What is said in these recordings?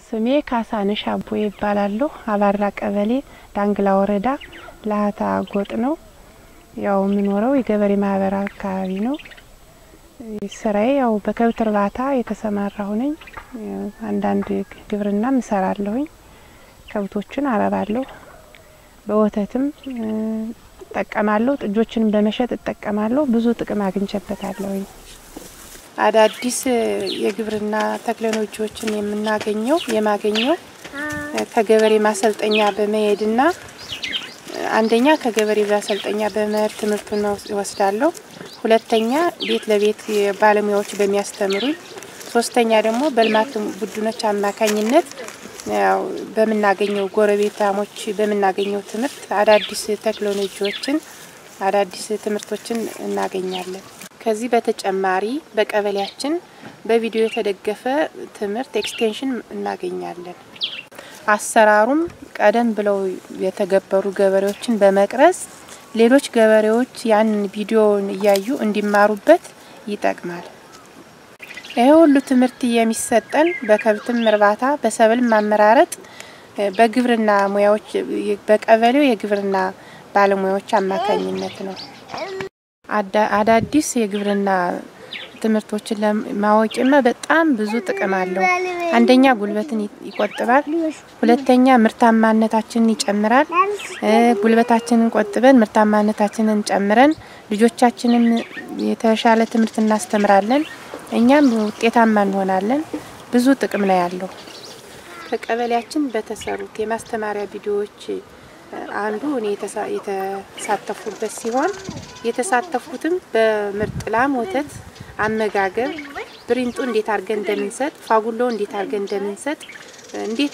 ስሜ ካሳነሽ አቦ ይባላለሁ። አባራ ቀበሌ ዳንግላ ወረዳ ላህታ ጎጥ ነው። ያው የምኖረው የገበሬ ማህበር አካባቢ ነው። ስራዬ ያው በከብት እርባታ የተሰማራሁ ነኝ። አንዳንድ ግብርናም እሰራለሁኝ። ከብቶችን አረባለሁ። በወተትም እጠቀማለሁ። ጥጆችንም በመሸጥ እጠቀማለሁ። ብዙ ጥቅም አግኝቼበታለሁኝ። አዳዲስ የግብርና ቴክኖሎጂዎችን የምናገኘው የማገኘው ከገበሬ ማሰልጠኛ በመሄድና አንደኛ ከገበሬ ማሰልጠኛ በመሄድ ትምህርቱን ወስዳለሁ። ሁለተኛ ቤት ለቤት ባለሙያዎች በሚያስተምሩኝ፣ ሶስተኛ ደግሞ በልማት ቡድኖች አማካኝነት ያው በምናገኘው ጎረቤታሞች በምናገኘው ትምህርት አዳዲስ ቴክኖሎጂዎችን አዳዲስ ትምህርቶችን እናገኛለን። ከዚህ በተጨማሪ በቀበሌያችን በቪዲዮ የተደገፈ ትምህርት ኤክስቴንሽን እናገኛለን። አሰራሩም ቀደም ብለው የተገበሩ ገበሬዎችን በመቅረጽ ሌሎች ገበሬዎች ያንን ቪዲዮውን እያዩ እንዲማሩበት ይጠቅማል። ይህ ሁሉ ትምህርት የሚሰጠን በከብትም እርባታ፣ በሰብል ማመራረጥ፣ በግብርና ሙያዎች በቀበሌው የግብርና ባለሙያዎች አማካኝነት ነው። አዳዲስ የግብርና ትምህርቶችን ለማወቅማ በጣም ብዙ ጥቅም አለው። አንደኛ ጉልበትን ይቆጥባል። ሁለተኛ ምርታማነታችንን ይጨምራል። ጉልበታችንን ቆጥበን ምርታማነታችንን ጨምረን ልጆቻችንም የተሻለ ትምህርት እናስተምራለን። እኛም ውጤታማ እንሆናለን። ብዙ ጥቅም ነው ያለው። ከቀበሌያችን በተሰሩት የማስተማሪያ ቪዲዮዎች አንዱ እኔ የተሳተፉበት ሲሆን የተሳተፉትም በምርጥ ላም ወተት አመጋገብ፣ ብሪንጡ እንዴት አድርገን እንደምንሰጥ፣ ፋጉሎ እንዴት አድርገን እንደምንሰጥ፣ እንዴት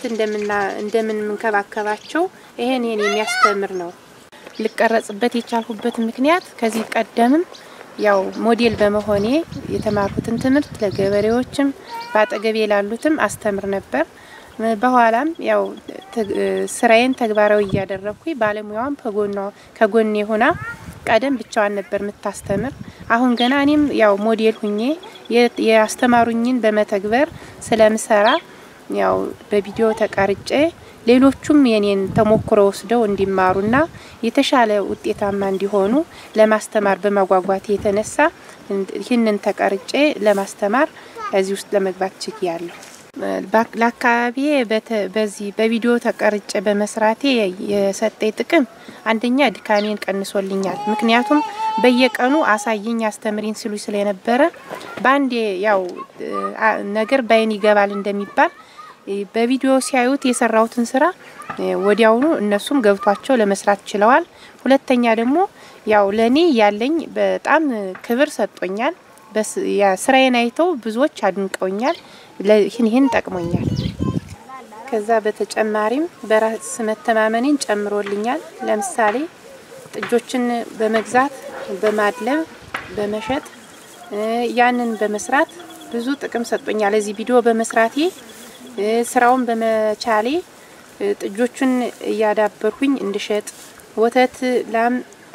እንደምንከባከባቸው ይሄን ይሄን የሚያስተምር ነው። ልቀረጽበት የቻልኩበት ምክንያት ከዚህ ቀደምም ያው ሞዴል በመሆኔ የተማርኩትን ትምህርት ለገበሬዎችም በአጠገቤ ላሉትም አስተምር ነበር። በኋላም ያው ስራዬን ተግባራዊ እያደረግኩኝ ባለሙያዋም ከጎኔ ሆና ቀደም ብቻዋን ነበር የምታስተምር። አሁን ገና እኔም ያው ሞዴል ሁኜ የአስተማሩኝን በመተግበር ስለምሰራ ያው በቪዲዮ ተቀርጬ ሌሎቹም የኔን ተሞክሮ ወስደው እንዲማሩና የተሻለ ውጤታማ እንዲሆኑ ለማስተማር በማጓጓት የተነሳ ይህንን ተቀርጬ ለማስተማር እዚህ ውስጥ ለመግባት ችያለሁ። ለአካባቢ በዚህ በቪዲዮ ተቀርጬ በመስራቴ የሰጠኝ ጥቅም አንደኛ ድካሜን ቀንሶልኛል። ምክንያቱም በየቀኑ አሳይኝ አስተምሪኝ ሲሉ ስለነበረ በአንዴ ያው ነገር ባይን ይገባል እንደሚባል በቪዲዮ ሲያዩት የሰራሁትን ስራ ወዲያውኑ እነሱም ገብቷቸው ለመስራት ችለዋል። ሁለተኛ ደግሞ ያው ለኔ ያለኝ በጣም ክብር ሰጥቶኛል። ስራዬን አይተው ብዙዎች አድንቀውኛል። ይህን ይህን ጠቅሞኛል። ከዛ በተጨማሪም በራስ መተማመኔን ጨምሮልኛል። ለምሳሌ ጥጆችን በመግዛት በማድለብ በመሸጥ ያንን በመስራት ብዙ ጥቅም ሰጥቶኛል። እዚህ ቪዲዮ በመስራቴ ስራውን በመቻሌ ጥጆቹን እያዳበርኩኝ እንድሸጥ ወተት ላም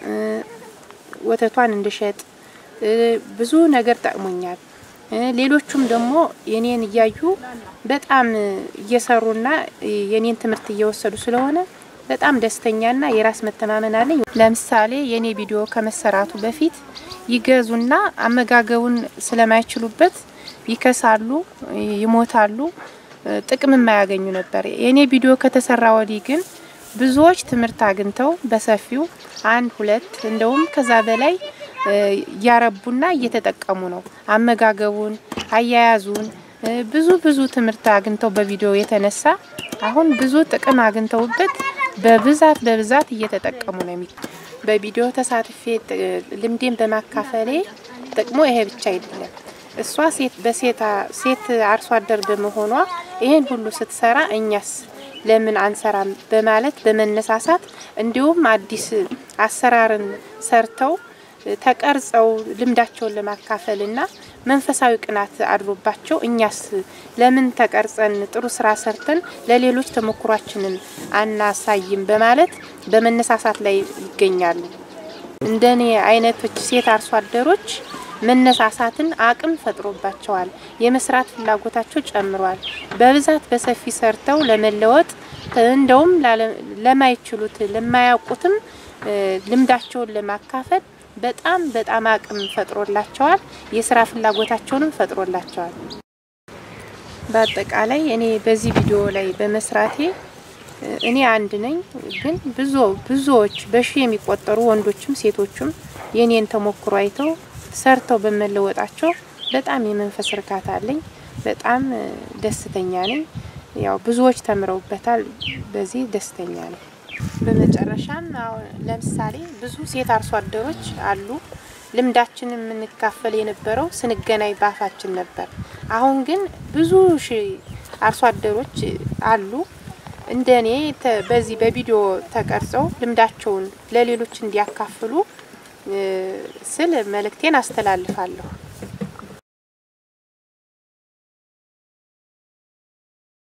ወተቷን እንድሸጥ ብዙ ነገር ጠቅሞኛል። ሌሎቹም ደግሞ የኔን እያዩ በጣም እየሰሩና የኔን ትምህርት እየወሰዱ ስለሆነ በጣም ደስተኛና የራስ መተማመን አለኝ። ለምሳሌ የኔ ቪዲዮ ከመሰራቱ በፊት ይገዙና አመጋገቡን ስለማይችሉበት ይከሳሉ፣ ይሞታሉ፣ ጥቅም የማያገኙ ነበር። የኔ ቪዲዮ ከተሰራ ወዲህ ግን ብዙዎች ትምህርት አግኝተው በሰፊው አንድ ሁለት እንደውም ከዛ በላይ እያረቡና እየተጠቀሙ ነው። አመጋገቡን፣ አያያዙን ብዙ ብዙ ትምህርት አግኝተው በቪዲዮ የተነሳ አሁን ብዙ ጥቅም አግኝተውበት በብዛት በብዛት እየተጠቀሙ ነው። የሚ በቪዲዮ ተሳትፌ ልምዴን በማካፈሌ ጥቅሙ ይሄ ብቻ አይደለም። እሷ ሴት በሴታ ሴት አርሶ አደር በመሆኗ ይሄን ሁሉ ስትሰራ እኛስ ለምን አንሰራም በማለት በመነሳሳት እንዲሁም አዲስ አሰራርን ሰርተው ተቀርጸው ልምዳቸውን ለማካፈልና መንፈሳዊ ቅናት አድሮባቸው እኛስ ለምን ተቀርጸን ጥሩ ስራ ሰርተን ለሌሎች ተሞክሯችንን አናሳይም በማለት በመነሳሳት ላይ ይገኛሉ። እንደኔ አይነቶች ሴት አርሶ አደሮች መነሳሳትን አቅም ፈጥሮባቸዋል። የመስራት ፍላጎታቸው ጨምሯል። በብዛት በሰፊ ሰርተው ለመለወጥ እንደውም ለማይችሉት ለማያውቁትም ልምዳቸውን ለማካፈል በጣም በጣም አቅም ፈጥሮላቸዋል። የስራ ፍላጎታቸውንም ፈጥሮላቸዋል። በአጠቃላይ እኔ በዚህ ቪዲዮ ላይ በመስራቴ እኔ አንድ ነኝ፣ ግን ብዙ ብዙዎች በሺ የሚቆጠሩ ወንዶችም ሴቶችም የኔን ተሞክሮ አይተው ሰርተው በመለወጣቸው በጣም የመንፈስ እርካታ አለኝ። በጣም ደስተኛ ነኝ። ያው ብዙዎች ተምረውበታል። በዚህ ደስተኛ ነኝ። በመጨረሻም አሁን ለምሳሌ ብዙ ሴት አርሶ አደሮች አሉ። ልምዳችን የምንካፈል የነበረው ስንገናኝ ባፋችን ነበር። አሁን ግን ብዙ ሺ አርሶ አደሮች አሉ እንደ እኔ በዚህ በቪዲዮ ተቀርጸው ልምዳቸውን ለሌሎች እንዲያካፍሉ ስል መልእክቴን አስተላልፋለሁ።